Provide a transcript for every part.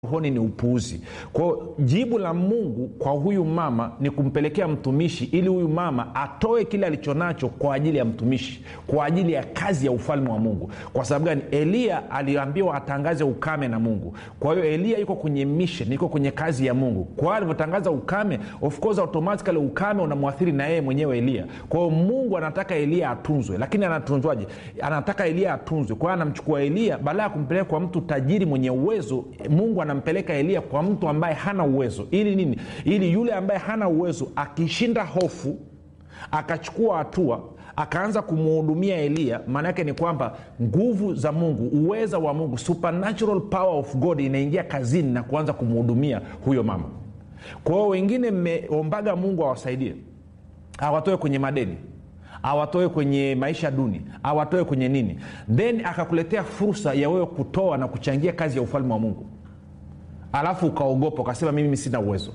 rohoni ni upuuzi kwao jibu la mungu kwa huyu mama ni kumpelekea mtumishi ili huyu mama atoe kile alichonacho kwa ajili ya mtumishi kwa ajili ya kazi ya ufalme wa mungu kwa sababu gani eliya aliambiwa atangaze ukame na mungu kwa hiyo eliya yuko kwenye mission iko kwenye kazi ya mungu kwa hiyo alivyotangaza ukame of course automatically ukame unamwathiri na yeye mwenyewe eliya kwa hiyo mungu anataka eliya atunzwe lakini anatunzwaje anataka eliya atunzwe kwa hiyo anamchukua eliya baada ya kumpeleka kwa mtu tajiri mwenye uwezo mungu anampeleka eliya kwa mtu ambaye hana uwezo ili nini ili yule ambaye hana uwezo akishinda hofu akachukua hatua akaanza kumuhudumia eliya maana yake ni kwamba nguvu za mungu uweza wa mungu supernatural power of god inaingia kazini na kuanza kumhudumia huyo mama kwa hiyo wengine mmeombaga mungu awasaidie awatoe kwenye madeni awatoe kwenye maisha duni awatoe kwenye nini then akakuletea fursa ya wewe kutoa na kuchangia kazi ya ufalme wa mungu alafu ukaogopa ukasema mimi sina uwezo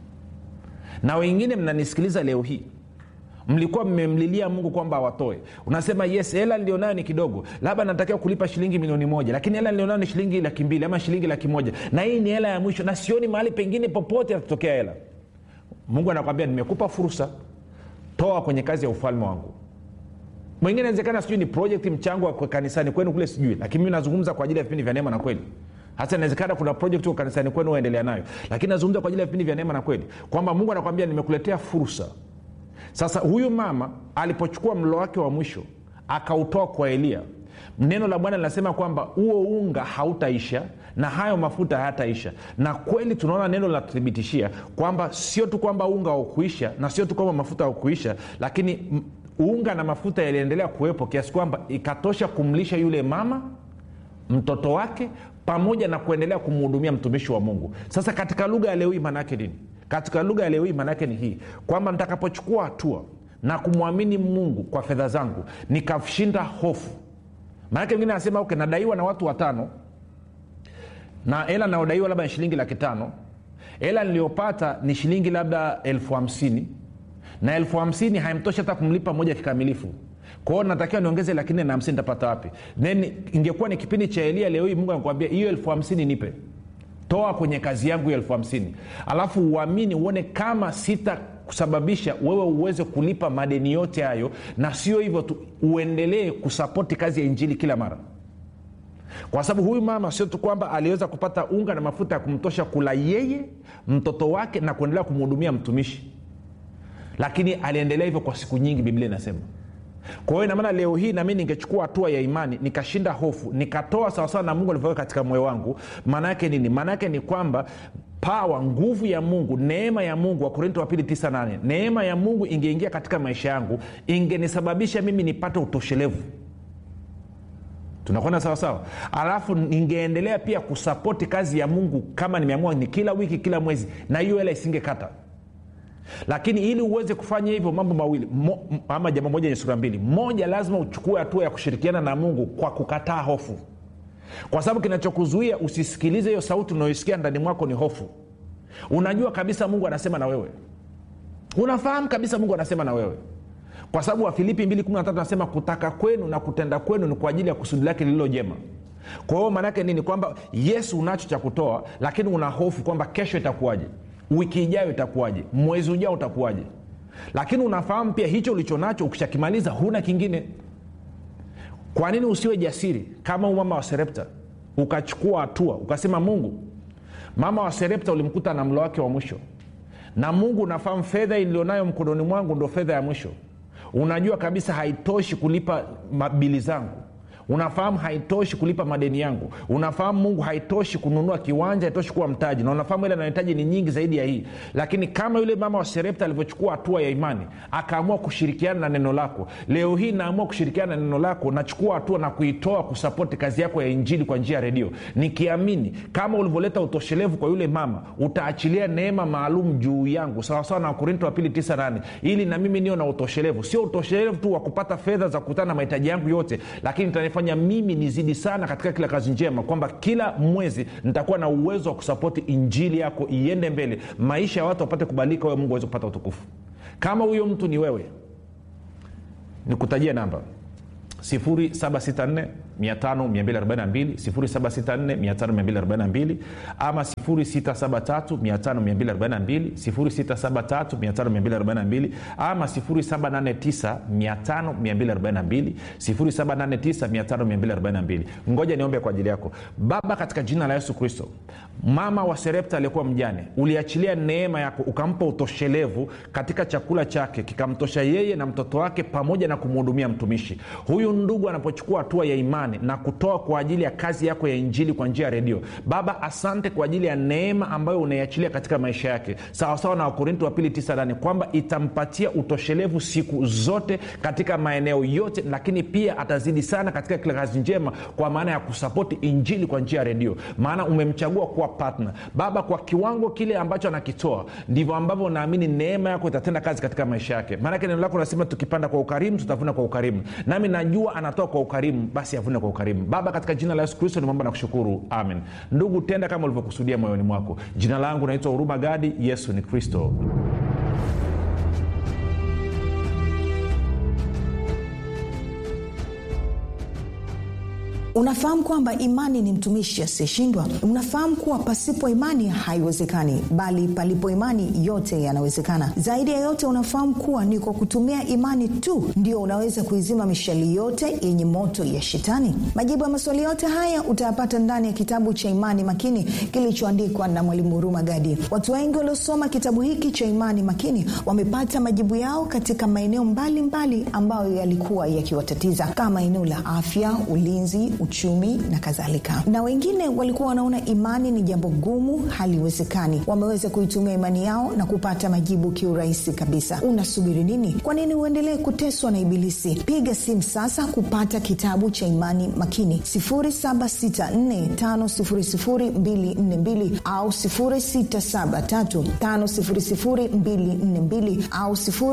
na wengine mnanisikiliza leo hii mlikuwa mmemlilia mungu kwamba awatoe unasema yes hela nilionayo ni kidogo labda natakiwa kulipa shilingi milioni moja lakini hela nilionayo ni shilingi laki mbili ama shilingi laki moja na hii ni hela ya mwisho na sioni mahali pengine popote atatokea hela mungu anakwambia nimekupa fursa toa kwenye kazi ya ufalme wangu mwingine inawezekana sijui ni project mchango wa kanisani kwenu kule sijui lakini mimi nazungumza kwa ajili ya vipindi vya neema na kweli hasa inawezekana kuna project huko kanisani kwenu waendelea nayo lakini nazungumza kwa ajili ya vipindi vya neema na kweli kwamba mungu anakwambia nimekuletea fursa sasa huyu mama alipochukua mlo wake wa mwisho akautoa kwa eliya neno la bwana linasema kwamba huo unga hautaisha na hayo mafuta hayataisha na kweli tunaona neno linatuthibitishia kwamba sio tu kwamba unga haukuisha na sio tu kwamba mafuta haukuisha lakini unga na mafuta yaliendelea kuwepo kiasi kwamba ikatosha kumlisha yule mama mtoto wake pamoja na kuendelea kumhudumia mtumishi wa mungu sasa katika lugha ya leo hii maanaake nini katika lugha ya leo hii maanaake ni hii kwamba nitakapochukua hatua na kumwamini mungu kwa fedha zangu nikashinda hofu maanake wengine anasema okay, nadaiwa na watu watano na hela nayodaiwa labda ni shilingi laki tano hela niliyopata ni shilingi labda elfu hamsini na elfu hamsini haimtoshi hata kumlipa moja kikamilifu kwao natakiwa niongeze laki nne na hamsini nitapata wapi then ingekuwa ni kipindi cha elia leo hii mungu anakuambia hiyo elfu hamsini nipe toa kwenye kazi yangu hiyo elfu hamsini alafu uamini uone kama sita kusababisha wewe uweze kulipa madeni yote hayo na sio hivyo tu uendelee kusapoti kazi ya injili kila mara kwa sababu huyu mama sio tu kwamba aliweza kupata unga na mafuta ya kumtosha kula yeye mtoto wake na kuendelea kumhudumia mtumishi lakini aliendelea hivyo kwa siku nyingi biblia inasema kwa hiyo inamaana leo hii nami ningechukua hatua ya imani nikashinda hofu nikatoa sawasawa na mungu alivyoweka katika moyo wangu maana yake nini maana yake ni kwamba pawa nguvu ya mungu neema ya mungu wakorinto wa pili 98 neema ya mungu ingeingia katika maisha yangu ingenisababisha mimi nipate utoshelevu tunakwenda sawasawa alafu ningeendelea pia kusapoti kazi ya mungu kama nimeamua ni kila wiki kila mwezi na hiyo hela isingekata lakini ili uweze kufanya hivyo mambo mawili mo, ama jambo moja yenye sura mbili moja lazima uchukue hatua ya kushirikiana na mungu kwa kukataa hofu kwa sababu kinachokuzuia usisikilize hiyo sauti unayoisikia ndani mwako ni hofu unajua kabisa mungu anasema na wewe unafahamu kabisa mungu anasema na wewe kwa sababu wafilipi 213 anasema kutaka kwenu na kutenda kwenu ni kwa ajili ya kusudi lake lililo jema kwa hiyo maanaake nini kwamba yesu unacho cha kutoa lakini una hofu kwamba kesho itakuwaje wiki ijayo itakuwaje mwezi ujao utakuwaje lakini unafahamu pia hicho ulichonacho ukishakimaliza huna kingine kwa nini usiwe jasiri kama mama wa serepta ukachukua hatua ukasema mungu mama wa serepta ulimkuta na mlo wake wa mwisho na mungu unafahamu fedha ilionayo mkononi mwangu ndo fedha ya mwisho unajua kabisa haitoshi kulipa mabili zangu unafahamu haitoshi kulipa madeni yangu unafahamu mungu haitoshi kununua kiwanja haitoshi kuwa mtaji na unafahamu ile anahitaji ni nyingi zaidi ya hii lakini kama yule mama wa serepta alivyochukua hatua ya imani akaamua kushirikiana na neno lako leo hii naamua kushirikiana na neno lako nachukua hatua na kuitoa kusapoti kazi yako ya injili kwa njia ya redio nikiamini kama ulivyoleta utoshelevu kwa yule mama utaachilia neema maalum juu yangu sawasawa na wakorinto wa pili 98 ili na mimi niyo na utoshelevu sio utoshelevu tu wa kupata fedha za kukutana na mahitaji yangu yote lakini itanifanya mimi nizidi sana katika kila kazi njema kwamba kila mwezi nitakuwa na uwezo wa kusapoti injili yako iende mbele maisha ya watu wapate kubalika wewe mungu aweze kupata utukufu kama huyo mtu ni wewe nikutajia namba 764 5242 764 ama 673 673 ama 789 789 ngoja niombe kwa ajili yako baba katika jina la yesu kristo mama wa serepta aliyekuwa mjane uliachilia neema yako ukampa utoshelevu katika chakula chake kikamtosha yeye na mtoto wake pamoja na kumhudumia mtumishi huyu ndugu anapochukua hatua ya imani na kutoa kwa ajili ya kazi yako ya injili kwa njia ya redio baba asante kwa ajili ya neema ambayo unaiachilia katika maisha yake sawasawa na wakorinto wa pili 98 kwamba itampatia utoshelevu siku zote katika maeneo yote lakini pia atazidi sana katika kila kazi njema kwa maana ya kusapoti injili kwa njia ya redio maana umemchagua kuwa partner baba kwa kiwango kile ambacho anakitoa ndivyo ambavyo naamini neema yako itatenda kazi katika maisha yake maanake neno lako nasema tukipanda kwa ukarimu tutavuna kwa ukarimu nami najua anatoa kwa ukarimu basi avune kwa ukarimu baba katika jina la yesu kristo nimeomba na kushukuru amen ndugu tenda kama ulivyokusudia moyoni mwako jina langu naitwa huruma gadi yesu ni kristo unafahamu kwamba imani ni mtumishi asiyeshindwa unafahamu kuwa pasipo imani haiwezekani bali palipo imani yote yanawezekana zaidi ya yote unafahamu kuwa ni kwa kutumia imani tu ndio unaweza kuizima mishali yote yenye moto ya shetani majibu ya maswali yote haya utayapata ndani ya kitabu cha imani makini kilichoandikwa na mwalimu huruma gadi watu wengi waliosoma kitabu hiki cha imani makini wamepata majibu yao katika maeneo mbalimbali ambayo yalikuwa yakiwatatiza kama eneo la afya ulinzi uchumi na kadhalika na wengine walikuwa wanaona imani ni jambo gumu haliwezekani wameweza kuitumia imani yao na kupata majibu kiurahisi kabisa unasubiri nini kwa nini uendelee kuteswa na ibilisi piga simu sasa kupata kitabu cha imani makini 7645242 au 6735242 au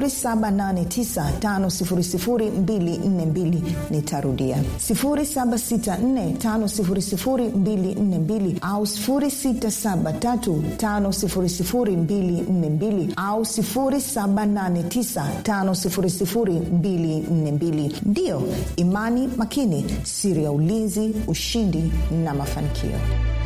7895242 nitarudia 6645242 au 6735242 au 7895242 ndiyo imani makini siri ya ulinzi ushindi na mafanikio